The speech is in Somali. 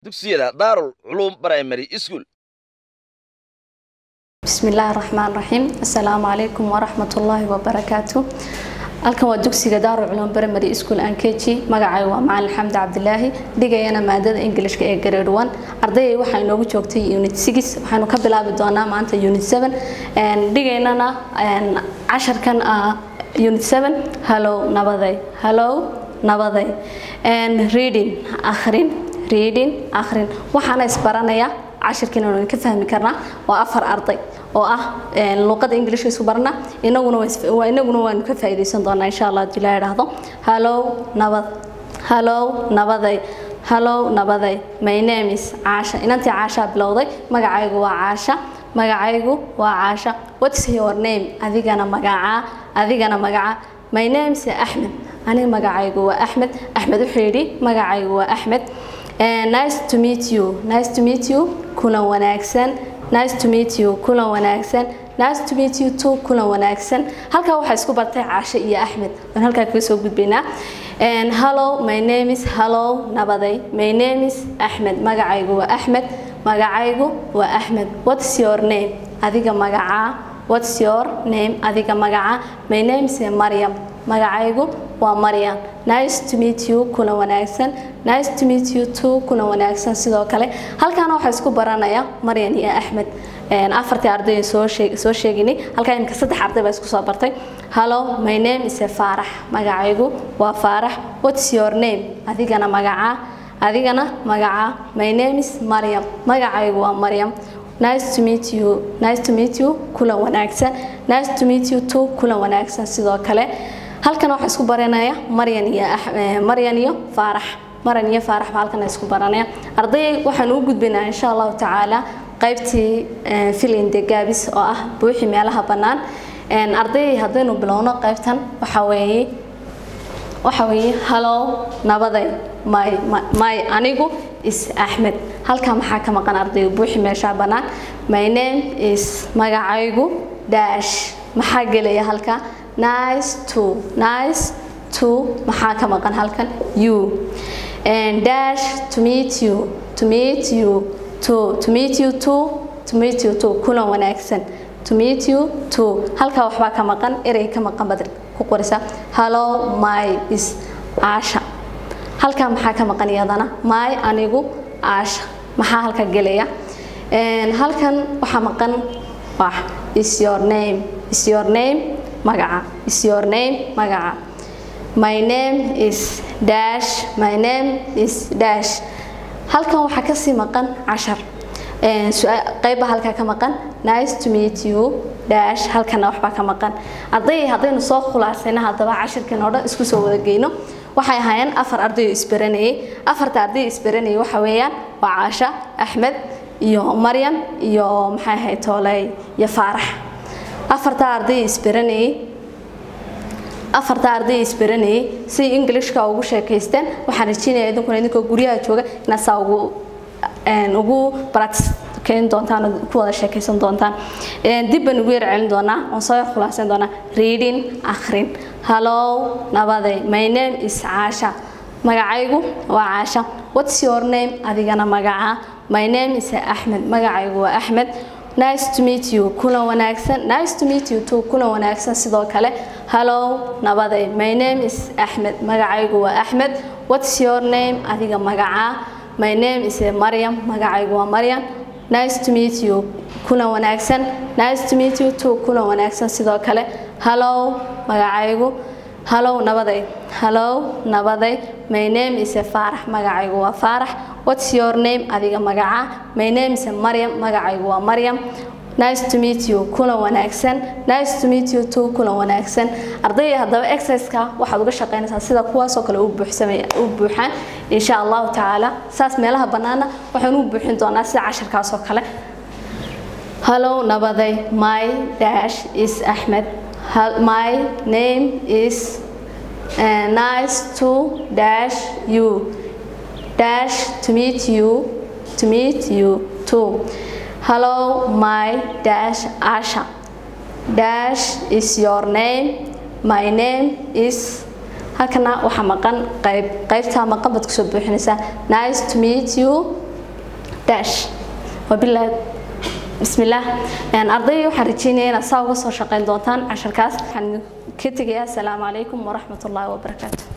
dugsiyada daarul culuum primary school بسم الله الرحمن الرحيم السلام عليكم ورحمة الله وبركاته halkan waa dugsiga daaru culum primary school and kg magacay waa macalin xamdi cabdilaahi dhigayana maadada englishka ee grade 1 ardayay waxaa inoogu joogtay unit 6 waxaanu ka bilaabi doonaa maanta unit 7 dhigaynana casharkan unit 7 hello nabaday hello nabaday reading akhrin reading akhrin waxaana isbaranaya cashirkiina waan ka fahmi karnaa waa afar arday oo ah luqada ingiliishka isku barna inaguna waa inaguna waanu ka faa'iidaysan doonaa insha allah haddii la idhaahdo hallow nabad hallow nabaday hallow nabaday my name is caasha inantii caashaa bilowday magacaygu waa caasha magacaygu waa caasha what's your name adigana magacaa adigana magaca my name is axmed aniga magacaygu waa axmed axmed wuxuu yidhi magacaygu waa axmed nice to meet you nice to meet you kulan wanaagsan nice to meet you kulan wanaagsan nice to meet you too kulan wanaagsan halkaa waxaa isku bartay caashe iyo axmed waan halkaa kaga soo gudbaynaa hello my name is hello nabaday my name is axmed magacaygu waa axmed magacaygu waa axmed what's your name adiga magacaa what's your name adiga magacaa my name is maryam magacaygu waa maryam nice to meet you kulan wanaagsan nice to meet you too kulan wanaagsan sidoo kale halkaana waxaa isku baranaya maryan iyo axmed afartii arday soo sheeg soo sheeginay halkaa imika saddex arday baa isku soo bartay hello my name is faarax magacaygu waa faarax what's your name adigana magacaa adigana magacaa my name is maryam magacaygu waa maryam nice to meet you nice to meet you kulan wanaagsan nice to meet you too kulan wanaagsan sidoo kale halkan waxaa isku baranaya maryan iyo maryan iyo faarax maryan iyo faarax baa halkan isku baranaya arday waxaan u gudbaynaa insha allahu tacaala qaybtii filin de gaabis oo ah buuxi meelaha bannaan arday haddaynu bilowno qaybtan waxa weeye waxa weeye hallow nabaday my my anigu is axmed halkaa maxaa ka maqan ardayga buuxi meeshaa bannaan my name is magacaygu dash maxaa gelaya halkaa nice to nice to maxaa ka maqan halkan you and dash to meet you to meet you to to meet you to to meet you to kulan wanaagsan to meet you to halkaa waxbaa ka maqan erey ka maqan baad ku qorisa hello my is aasha halkaa maxaa ka maqan iyadana my anigu aasha maxaa halka gelaya halkan waxaa maqan wax is your name is your name magaca is your name magaca my name is dash my name is dash halkan waxaa kasii maqan cashar qayba halkaa ka maqan nice to meet you dash halkana waxbaa ka maqan arday haddaynu soo khulaasayna haddaba cashirkan oo dhan isku soo wada geyno waxay ahaayeen afar arday oo isbaranayay afarta arday isbaranayay waxa weeyaan waa caasha axmed iyo maryam iyo maxay ahayd tooley iyo faarax afarta arday isbaranayay afarta arday isbaranayay si ingilishka ugu sheekaysteen waxaan rajeynayaa idinkuna idinkoo guryaha jooga inaad saa ugu ugu practice keeni doontaan oo ku wada sheekaysan doontaan dib baan ugu yar celin doonaa oon soo yar khulaasan doonaa reading akhrin hello nabaday my name is caasha magacaygu waa caasha what's your name adigana magaca my name is axmed magacaygu waa axmed nice to meet you kulan wanaagsan nice to meet you too kulan wanaagsan sidoo kale hello nabaday my name is axmed magacaygu waa axmed what's your name adiga magaca my name is maryam magacaygu waa maryam nice to meet you kulan wanaagsan nice to meet you too kulan wanaagsan sidoo kale hello magacaygu hello nabaday hello nabaday my name is faarax magacaygu waa faarax what's your name adiga magaca my name is maryam magacaygu waa maryam nice to meet you kulan wanaagsan nice to meet you too kulan wanaagsan ardayda haddaba exerciseka waxaad uga shaqaynaysaa sida kuwaasoo kale u buuxsamaya u buuxaan insha allahu tacaala saas meelaha bannaana waxaan u buuxin doonaa sida casharkaasoo kale hello nabaday my dash is axmed my name is uh, nice to dash you dash to meet you to meet you too hello my dash asha dash is your name my name is halkana waxaa maqan qayb qaybtaa maqan baad kusoo buuxinaysaa nice to meet you dash wabilaah bismillaah arday waxaan rajeynaya inaad saa uga soo shaqeyn doontaan casharkaas waxaan ka tegayaa asalaamu calaykum waraxmatullaahi wabarakaatu